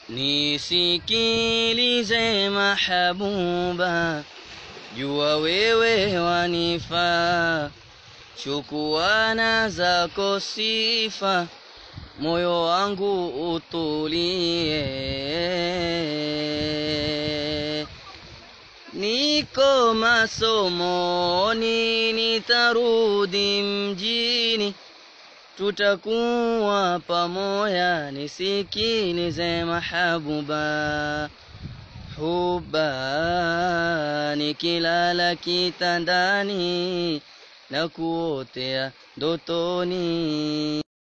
nisikilize mahabuba, jua wewe wanifaa, chukuana zako sifa, moyo wangu utulie. Niko masomoni, nitarudi mjini, tutakuwa pamoja, nisikilize mahabuba huba, nikilala kitandani na kuotea ndotoni.